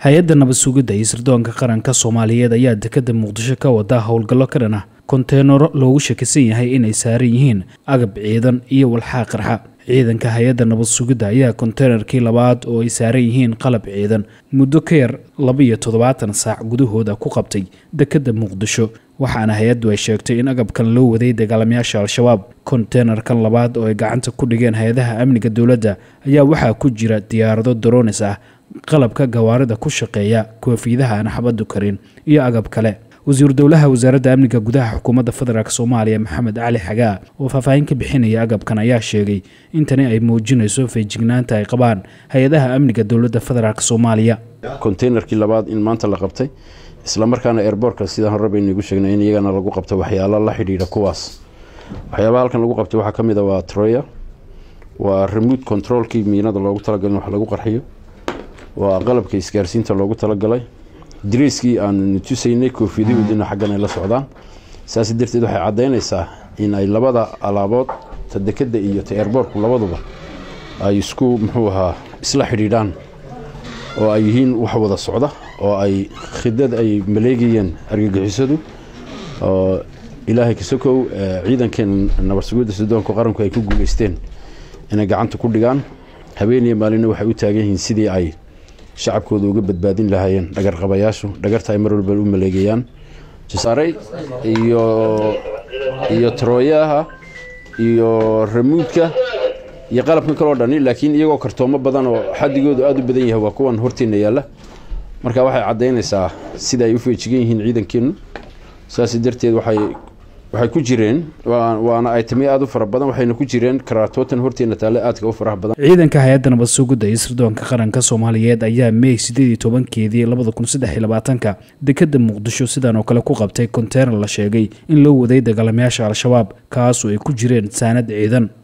hay-adda nabad sugidda iyo sirdoonka qaranka soomaaliyeed ayaa dekadda muqdisho ka wada howlgallo ka dhan ah konteenaro loogu shakisan yahay inay saaran yihiin agab ciidan iyo walxaa qarxa ciidanka hay-adda nabad sugidda ayaa konteenarkii labaad oo ay saaran yihiin qalab ciidan muddo ka yar laba iyo toddobaatan saac gudahooda ku qabtay dekadda muqdisho waxaana hay-addu ay sheegtay in agabkan loo waday dagaalamayaasha al-shabaab konteenarkan labaad oo ay gacanta ku dhigeen hay-adaha amniga dowladda ayaa waxaa ku jira diyaarado daroonis ah qalabka gawaarida ku shaqeeya koofiidaha aan xabadu karin iyo agab kale wasiiru dowlaha wasaaradda amniga gudaha xukuumadda federaalk soomaaliya maxamed cali xagaa oo faahfaahin ka bixinaya agabkan ayaa sheegay in tani ay muujinayso feejignaanta ay qabaan hay-adaha amniga dowladda federaalk soomaaliya konteynerkii labaad in maanta la qabtay islamarkaana airbortka sidaan hore baynagu sheegnay in iyagana lagu qabto waxyaalo la xidhiidha kuwaas waxyaabaha halkan lagu qabtay waxaa ka mid a waa troya waa remote controlkii miinada loogu talagalay in wax lagu qarxiyo waa qalabka isgaarsiinta loogu talagalay dariiskii aanu tusaynay koofiyadahoodina xaggan ay la socdaan saas darteed waxay caddaynaysaa in ay labada alaabood ta dekadda iyo ta airbortku labaduba ay isku muxuu ahaa isla xidhiidhaan oo ay yihiin wax wada socda oo ay khidad ay maleegayeen argagixisadu oo ilaahay kasokow ciidankeena nabadsugidda sudoonka qaranku ay ku guuleysteen inay gacanta ku dhigaan habeeniyo maalina waxay u taagan yihiin sidii ay shacabkooda uga badbaadin lahaayeen dhagarqabayaashu dhagarta ay mar walba u maleegayaan jasaarey iyo iyo tarooyaha iyo ramuudka iyo qalabka kaloo dhani laakiin iyagoo kartoomo badan oo xadigoodu aada u badan yahay waa kuwan horteena yaalla marka waxay caddaynaysaa sida ay u feejigan yihiin ciidankeennu saas darteed waxay waxay ku jireen waana aytamiyo aada u fara badan waxayna ku jireen karaatootan horteena taalle aadka u faraha badan ciidanka hay-adda nabad sugidda iyo sirdoonka qaranka soomaaliyeed ayaa meey sideed iyo tobankeedii labada kun saddex iyo labaatanka dekadda muqdisho sidan oo kale ku qabtay konteynar la sheegay in loo waday dagaalamayaasha al-shabaab kaasoo ay ku jireen saanad ciidan